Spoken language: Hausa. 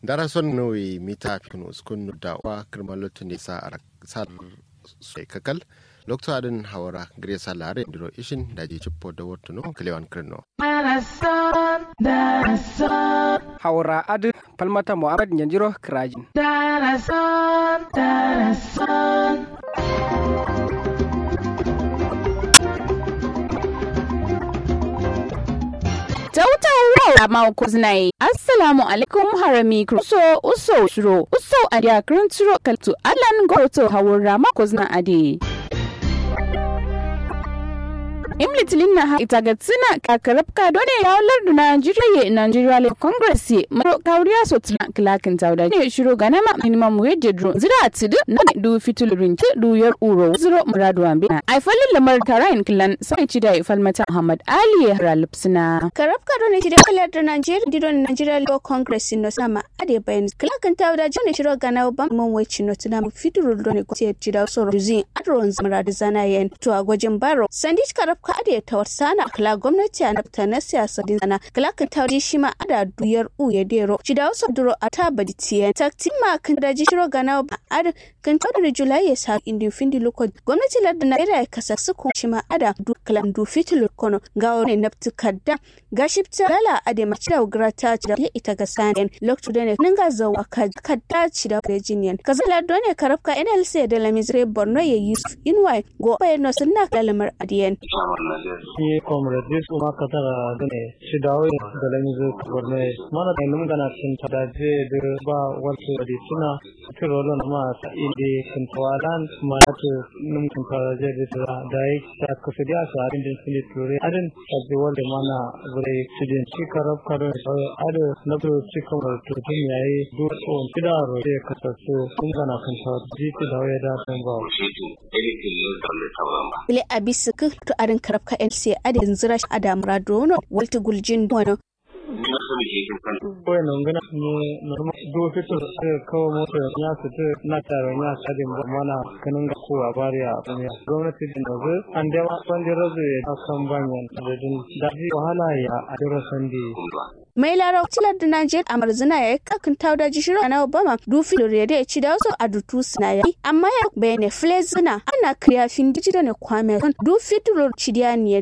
dara son nowe mita fikin uskun da wa kirmalotu ne sa a sar sai kakal lokto adin hawara gresa lare diro ishin da ji cippo da wato no kalewan kirno hawra adu palmata muhammad nyanjiro krajin Tautawa ma kuznai. Assalamu alaikum harami kuso uso shiro uso adia kranturo kaltu alan goto hawura ma kuzna adi. imlitilin na ita ga tsina kakarabka dole ya walar da Najeriya Nigeria Le Congress maro kauriya so tuna klakin tauda ne shiro ga nama minimum wage dro zira tidu na du fitulurin ti du yar uro ziro muradu ambe ai falin lamar tarayin kilan sai ci da falmata Muhammad Ali Ralipsina karabka dole ti da kalar da Nigeria dido Nigeria Le Congress no sama ade bayan klakin tauda jone shiro ga na ban mun wai no tuna fitulur dole ko ti da so ruzin adron muradu zana yen to a gwajin baro sandich karabka ade ta sana kala gwamnati a nafta na siyasa din sana kala kan ta shi ma ada duyar u ya dero ci da wasu duro a ta badi tiye takti ma kan da ji shiro gana ba ad kan ta da julai ya sa indi findi loko gwamnati ladda na ira kasa su kun shi ma ada du kalam du fitil kono ga wani nafti kadda ga shifta lala ade ma cida grata ci da ita ga sanen lokto da ne ninga zawa kadda ci da virginian kazala dole karafka NLC da lamizre Borno ya Yusuf Inwai go bayano sunna kalamar adiyen ये comrade Uma कतर दने शिदाव दलंग करने माना नम गना सिन थदा जे दे बा वर्ष बदी सिना तिरोलो नमा इंदे कंतवालान माना तो नम कंतवाला जे दे दाई सा कसदिया सा इंदे सिन तिरोरे अदन सबे वर्ल्ड माना गरे एक्सीडेंट ची करब करो अद नब्रो ची कमर तो दिन याई दो ओ सिदा रो जे कससु उम गना कंतवा जी सिदाव या दा Samba Ile abisi to arin karabka LC adin zira Adam Radono Walter Guljin Dono Oye nongana ni normal do fito kawo mota ya fito na tare ya sadin ba mana kanin ga kowa bari a duniya gwamnati din da zai an da ma san da razu ya kan banyan da din daji wahala ya a dira sandi mai lara tilar da Najeriya a marzina ya yi kakin tauda jishiro na Obama dufi lori da ya ci da wasu a dutu suna ya amma ya bayane flezina ana kriyafin dijital ne kwame dufi tulor cidiya ne